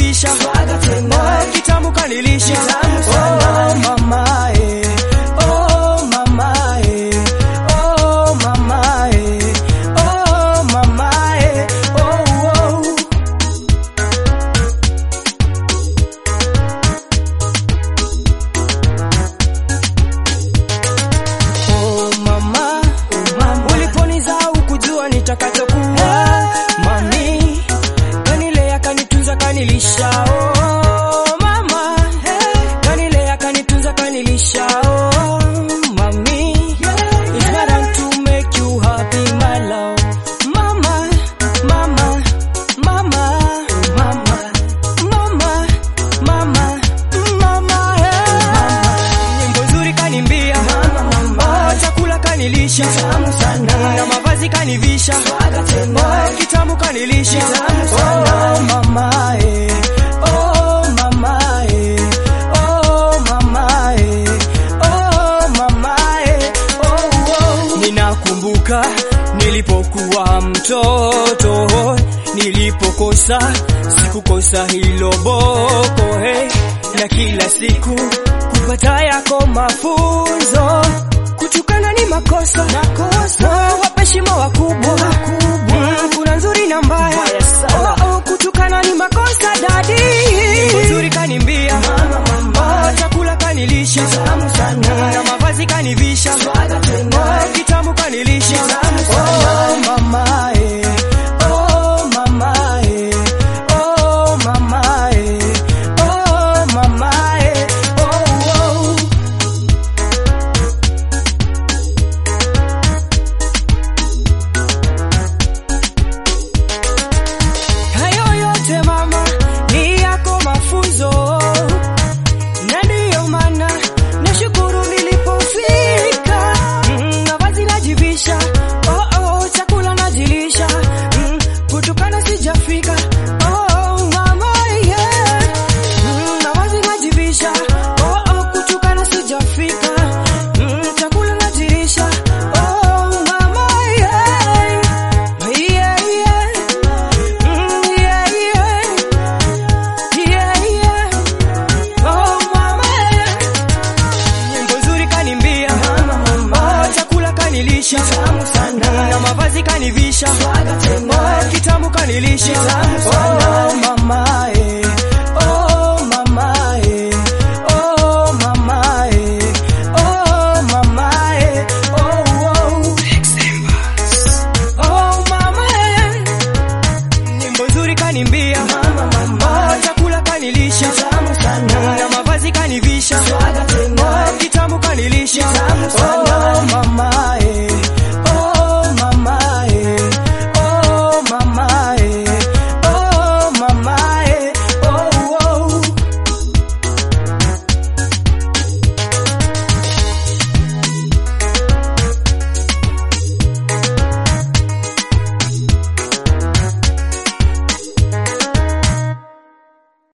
kanivisha, oh, kitamu kanilisha, oh, mama eh, oh, mama eh, oh, mama eh, oh, mama eh, oh, oh. Oh mama, uliponizaa ukujua nitakachokuwa. Mami kanilea kanitunza kanilisha. Oh mama, kanilea kanitunza kanilisha. Oh mami, it's my time to make you happy my love. Mama, mama, mama, mama, mama, mama, mama, hey. Nyimbo nzuri kanimbia, oh, chakula kanilisha, na mavazi kanivisha, oh, kitamu kanilisha, oh, mama, eh, oh, mama, eh, oh, mama, eh, oh, mama, eh, oh, oh. Ninakumbuka nilipokuwa mtoto, nilipokosa sikukosa hilo boko hey, na kila siku kupata yako mafunzo. Kutukana ni makosa, makosa. Wape shimo wakubwa, Mm, kuna nzuri na mbaya. Oh, oh, kutukana ni makosa dadi. Nyimbo nzuri kanimbia, oh, chakula kanilisha, na mavazi kanivisha, oh, kitamu kanilisha, oh, mama eh, oh, mama eh, oh, mama eh, oh, mama eh, oh, oh. Hayo yote mama ni yako mafunzo, na ndiyo maana nashukuru nilipofika. Mm, mavazi najivisha, oh, oh, chakula najilisha, mm, kutukana sijafika. Oh, mama, yeah. Mm, mavazi najivisha, oh, oh, kutukana sijafika. Mm, chakula najilisha, oh, mama, yeah. Yeah, yeah. Mm, yeah, yeah. Yeah, yeah. Oh, mama, yeah. Nyimbo nzuri kanimbia, oh, chakula kanilisha, na mavazi kanivisha,